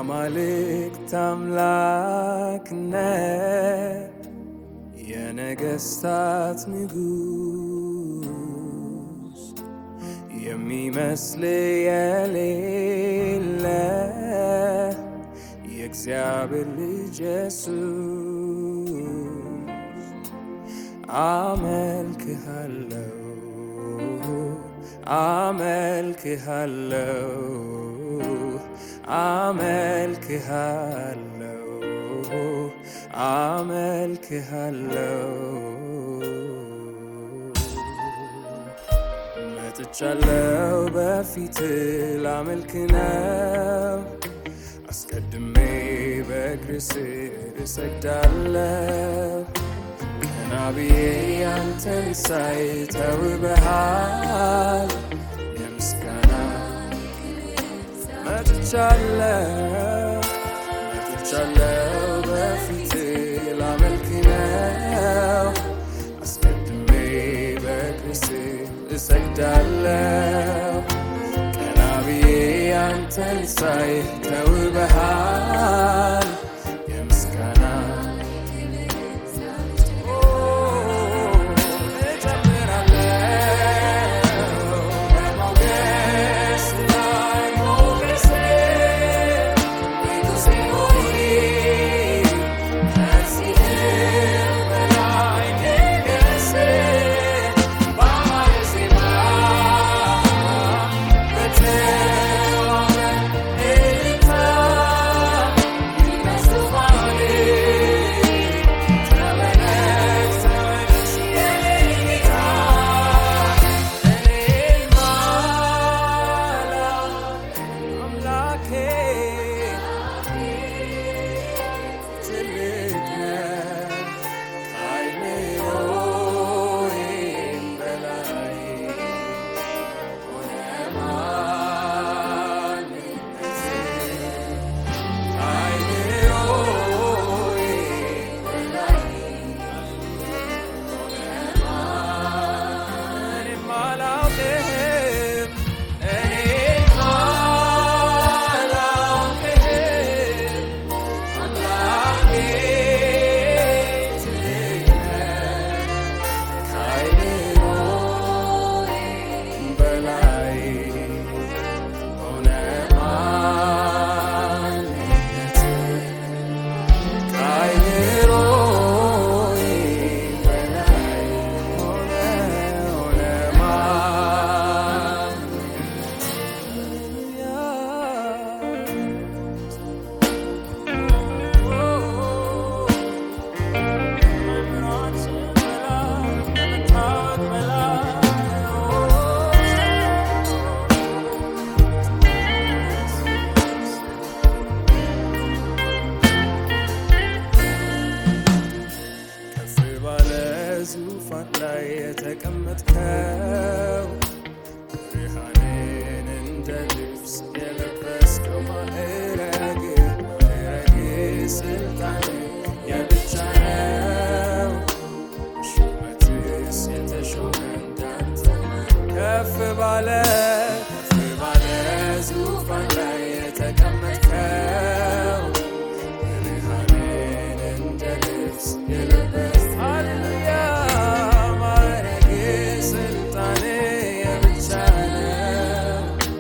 የአማልክት አምላክነት የነገስታት ንጉስ የሚመስል የሌለ የእግዚአብሔር ልጅ ኢየሱስ አመልክሃለሁ አመልክሃለሁ አመልክሃለሁ አመልክሃለሁ መጥቻለሁ በፊት ላመልክ ነው አስቀድሜ በእግር ስር እሰግዳለሁ ቀና ብዬ ያንተን ሳይ ተውበሃል የምስጋና መጥቻለሁ መጥቻለሁ በፊት ላመልክ ነው አስቀድሜ በእግር ስር እሰግዳለሁ ቀና ብዬ ያንተን ሳይ ተውበሃል የምስጋና እጨምራለሁ በሞገስ ላይ ሞገሴ ንጉሴ ሆይ ከዚህም በላይ ንገስ በአማረ ዜማ በተዋበ እልልታ በዙፋኔ ተመለስ ተመለስ የኔ ጌታ እኔማ አምላኬ ትልቅ ነህ ከአእምሮዬም በላይ ሆነ ማንነቴ ከአእምሮዬም በላይ እኔማ አላውቅህም እኔማ አላውቅህም አምላኬ ትልቅ ነህ ከአእምሮዬም በላይ ሆነ ማንነትህ ከአእምሮዬም በላይ ሆነ ሆነ ከፍ ባለ ዙፋን ላይ የተቀመጥከው ብርሃንን እንደ ልብስ የለበስከው ማዕረግ ማዕረግ ስልጣን የብቻ ነው ሹመትስ የተሾመ እንዳንተ ከፍ ባለ ከፍ ባለ ዙፋን ላይ የተቀመጥከው ብርሃንን እንደ ልብስ የለበስክ ሃሌሉያ ማዕረግ ስልጣን የብቻ ነው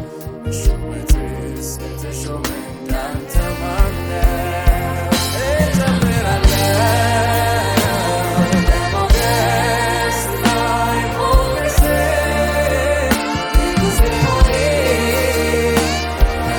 ሹመትስ የተሾመ እንዳንተ ማን ነው? እጨምራለሁ በሞገስ ላይ ሞገሴ ንጉሴ ሆይ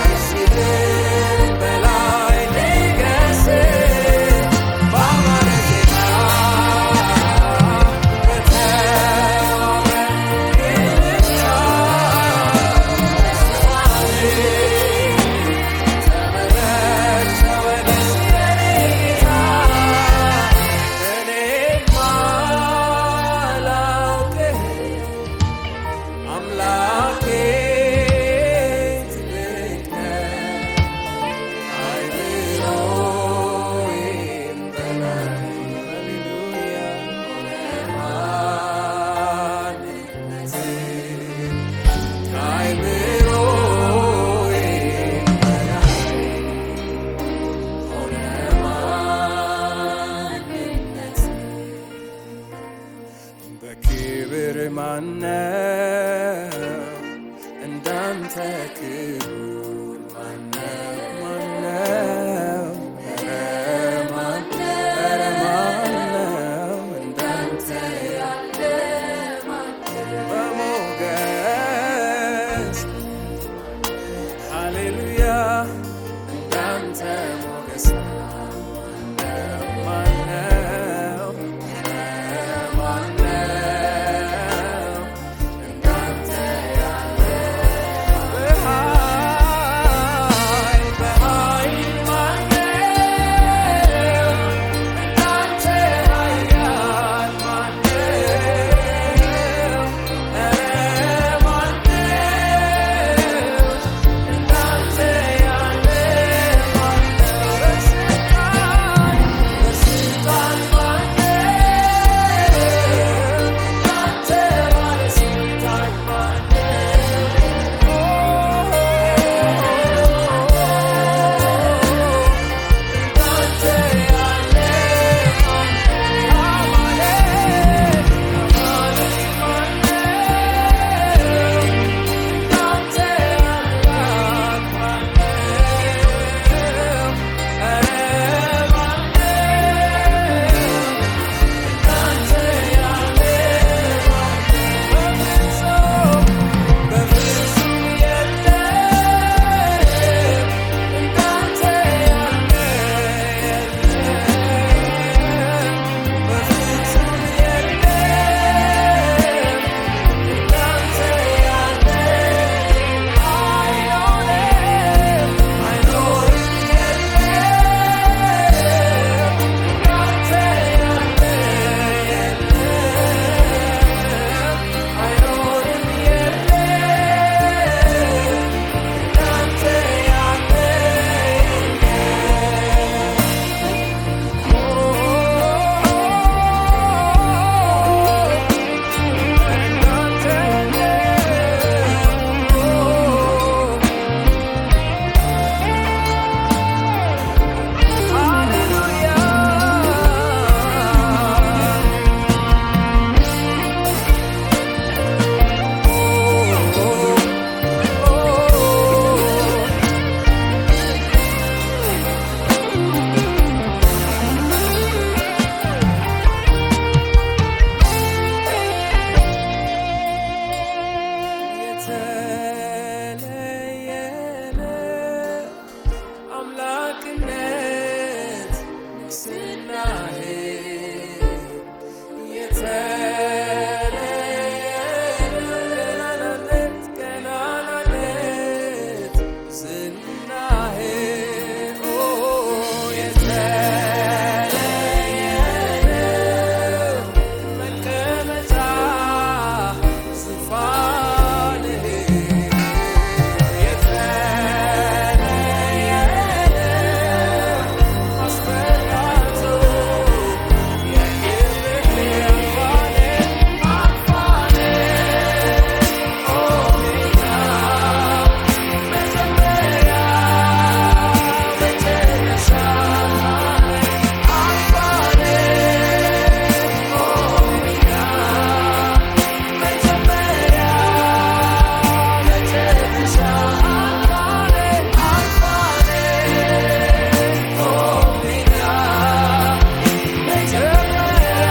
ክብር ማነው እንዳንተ ክቡር ማነው ማነው ኧረ ማነው ኧረ ማነው እንዳንተ ያለ በሞገስ ሃሌሉያ እንዳንተ ሞገስ ማነው ማነው እንዳንተ ያለ በኃይል በኃይል ማነው እንዳንተ ኃያል ማነው ኧረ ማነው እንዳንተ ያለ ማነው በስልጣን በስልጣን ማነው እንዳንተ ባለስልጣን እንዳንተ ያለ አማኑኤል እንዳንተ አምላክ ማነው ኧረ ማነው እንዳንተ ያለ በፍጹም በፍጹም የለም እንዳንተ ያለ የለም በፍጹም የለም እንዳንተ ያለ አይኖርም አይኖርም የለም እንዳንተ ያለ የለም አይኖርም የለም እንዳንተ ያለ የተለየነ አምላክነት ንግስናህ የተለየነ ገናናነት ዝናህ ኦ የተለየነ መቀመጫ ዙፋንህ የተለየነ አስፈላቶ የክብርህ አልፋኔ አልፋኔ ኦሜጋ መጀመሪያ መጨረሻ አልፋኔ ኦሜጋ መጀመሪያ መጨረሻ አልፋኔ አልፋኔ ኦሜጋ መጀመሪያ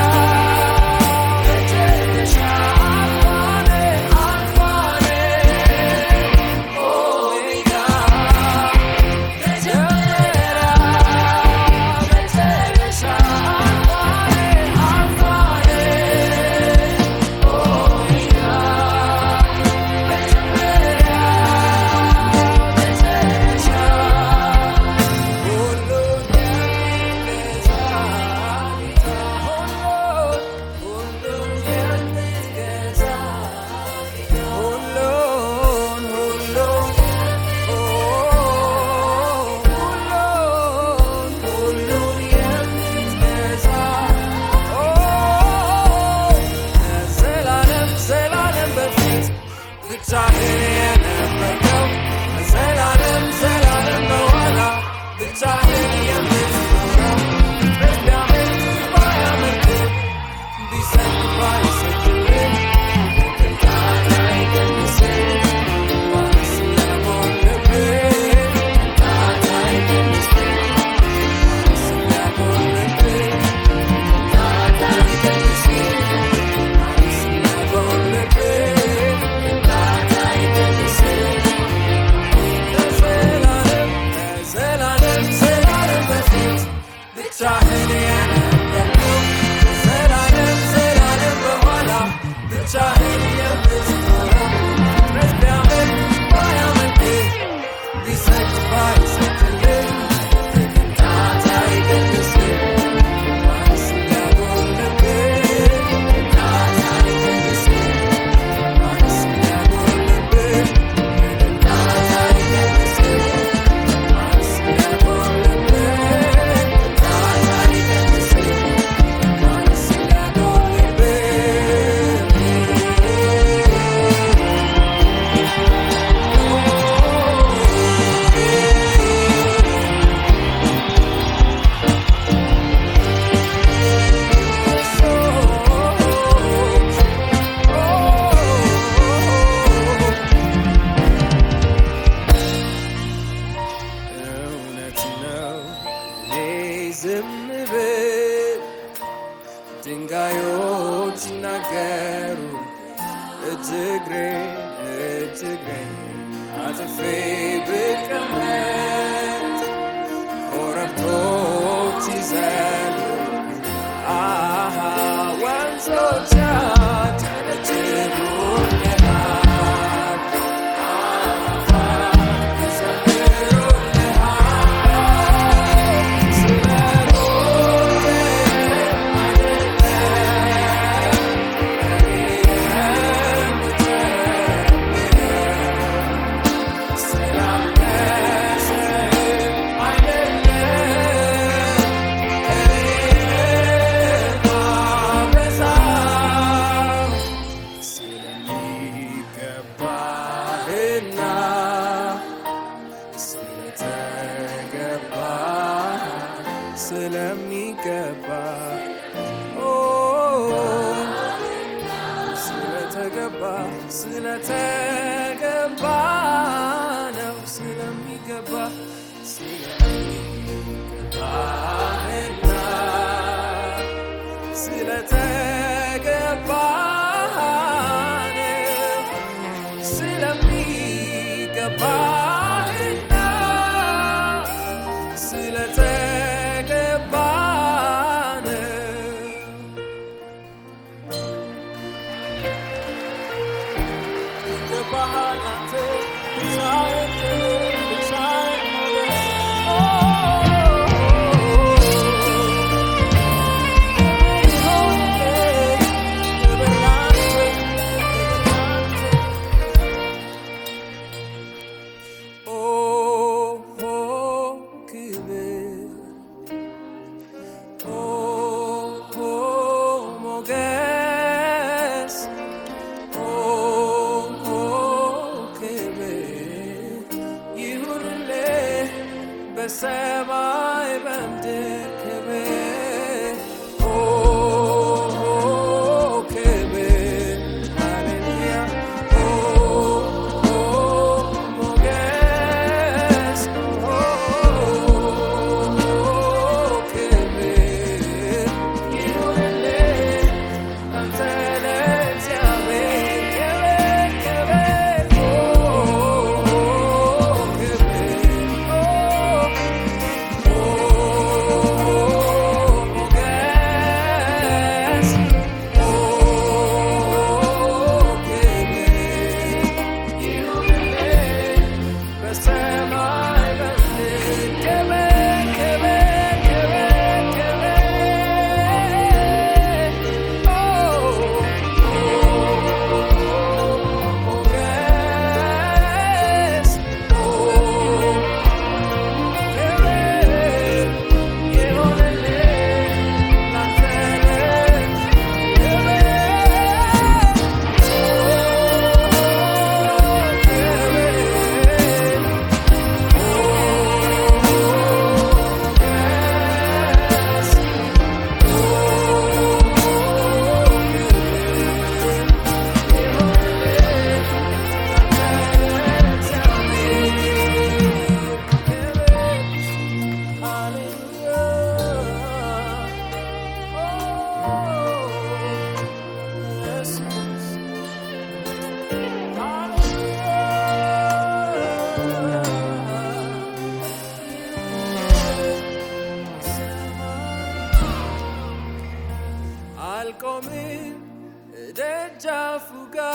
መጨረሻ አልፋኔ አልፋኔ ኦሜጋ መጀመሪያ መጨረሻ አልፋኔ ዘላለም ዘላለም በፊት ብቻህን የነበርከው ዘላለም ዘላለም በኋላ ብቻህን የምትኖረው ፍጥረት ቢያመልክ ባያመልክ ቢሰግድ ባይሰግድ እውነት ነው እኔ ዝም ብል ድንጋዮች ይናገሩ እጅግሬን እጅግሬን አጥፌ ብቀመጥ ኮረብቶች ይዘሉ አሃ ወንዞች ያጨበጭቡልሃል ስለሚገባህና ስለተገባ ስለሚገባ ኦ፣ ስለተገባ ስለተገባ ነው ስለሚገባ ስለሚገባህና ስለተገባ ነው ስለሚገባህና ስለተገባ ነው። ይገባሃል አንተ ብቻህን ክብር፣ ብቻህን ሞገስ። ኦ፣ ክብር ይሁንልህ፣ ክብር ላንተ፣ ክብር ላንተ። ኦ ኦ ክብር ኦ ኦ ሞገስ ኦ ኦ ክብር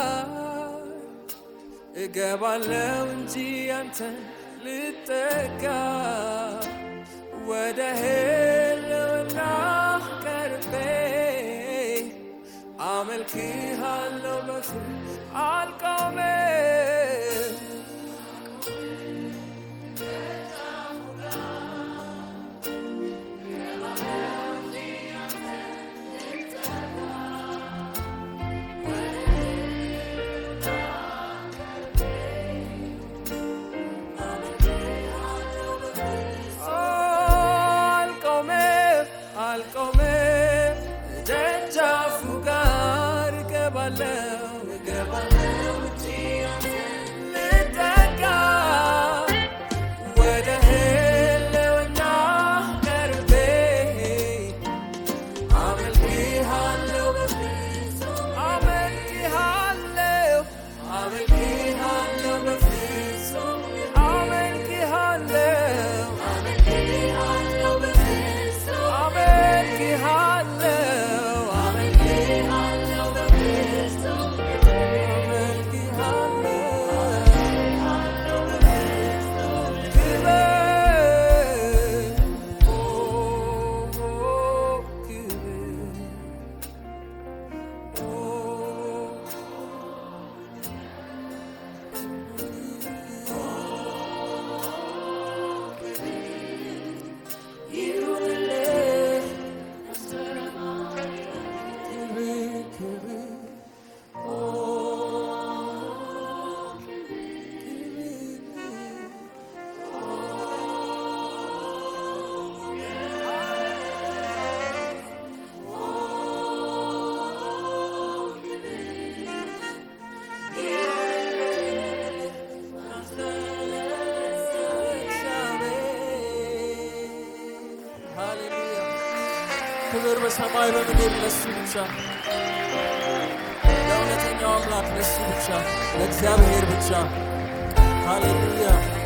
እገባለው እንጂ አንተን ልጠጋ ወደ ህልውና ቀርቤ አመልክሃለሁ በፊት አልቆምም አልቆምም አልቆምም ደጃፉ ጋር እገባለው እገባለው እንጂ አንተን ልጠጋ ወደ ህልውና ቀርቤ አመልክሃለሁ በፍጹም አመልክሃለሁ አመልክሃለሁ በፍጹም አመልክሃለሁ አመልክሃለሁ በፍጹም አመልክሃለሁ አመልክሃለሁ በፍጹም አመልክሃለሁ ክብር ኦ ክብር ሃሌሉያ ክብር በሰማይ በምድር ለሱ ብቻ ለእውነተኛው አምላክ ለሱ ብቻ ለእግዚአብሔር ብቻ ሃሌሉያ